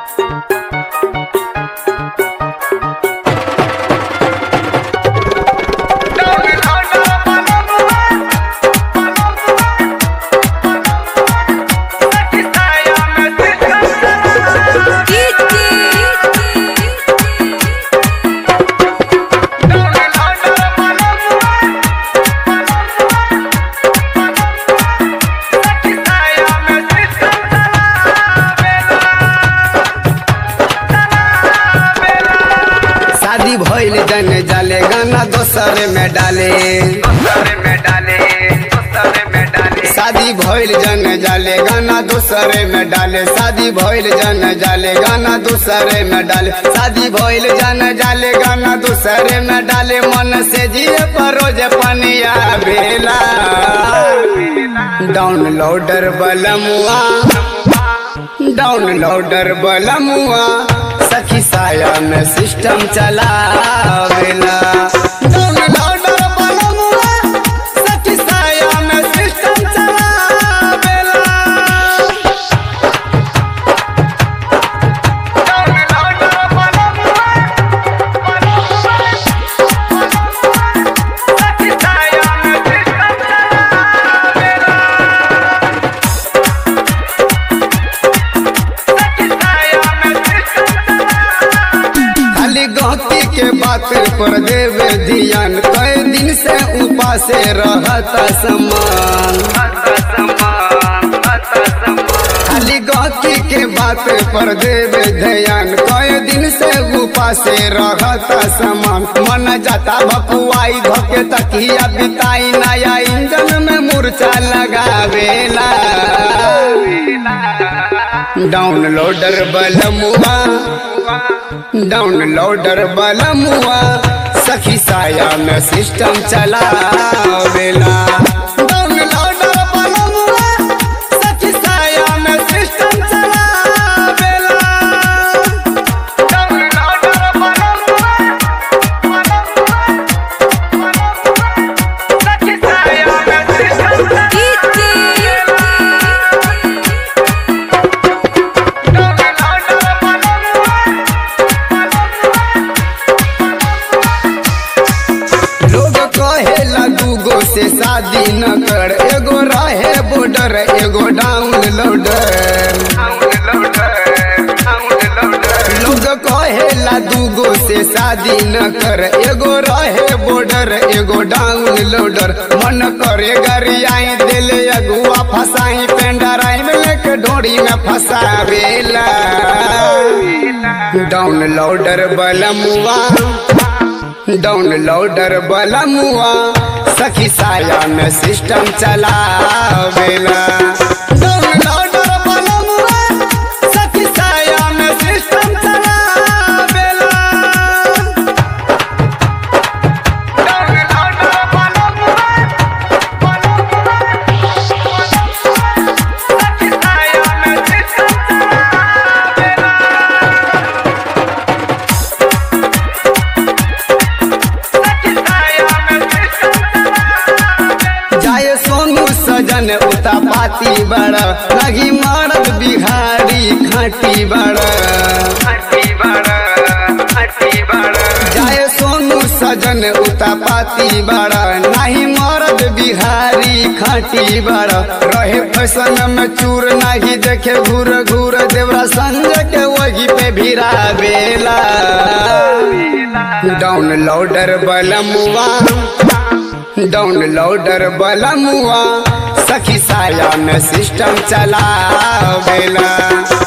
शादी भइल जन जाले गाना दोसर में डाले शादी भइल जन जाले गाना दूसरे में डाले शादी भइल जन जाले गाना दूसरे में डाले शादी भइल जन जाले गाना दूसरे में डाले मन से जिए परोज पनिया बेला डाउनलोडर बलमुआ डाउनलोडर बलमुआ सखी साया में सिस्टम चलावेला डाउनलोडर बलमुआ सखी साया में सिस्टम चलावेला खाली गहती के बात पर देवे ध्यान कई दिन से उपासे रहता समान खाली गहती के बात पर देवे ध्यान कई दिन से उपासे रहता समान मन जाता भपुआई धोके तकिया बिताई नया इंजन में मूर्छा लगावेला डाउनलोडर बलमुआ डाउनलोडर बलमुआ सखी साया में सिस्टम चलावेला डाउनलोडर बलमुआ सखी साया में सिस्टम चलावेला लोग कहेला दूगो से शादी न कर एगो रहे बॉर्डर एगो डाउनलोडर लोग कहेला दूगो से शादी न कर एगो रहे बॉर्डर एगो डाउनलोडर मन करे गरियाई दिले अगुआ फसाई पेंडराई में लेके ढोड़ी में फसावेला डाउनलोडर बलमुआ डाउनलोडर बलमुआ सखी साया में सिस्टम चलावेला डाउनलोडर बलमुआ सखी साया में सिस्टम चलावेला जाए सोनू सजन उता पाती बड़ा लगी मरद बिहारी खाटी बड़ा जाए सोनू सजन उता पाती बड़ा नहीं मरद बिहारी खाटी बड़ा रहे फैशन में चूर नहीं देखे घूर घूर देवरा संजय के वही पे भिरा बेला डाउनलोडर बलमुआ डाउनलोडर बलमुआ सखी साया में सिस्टम चलावेला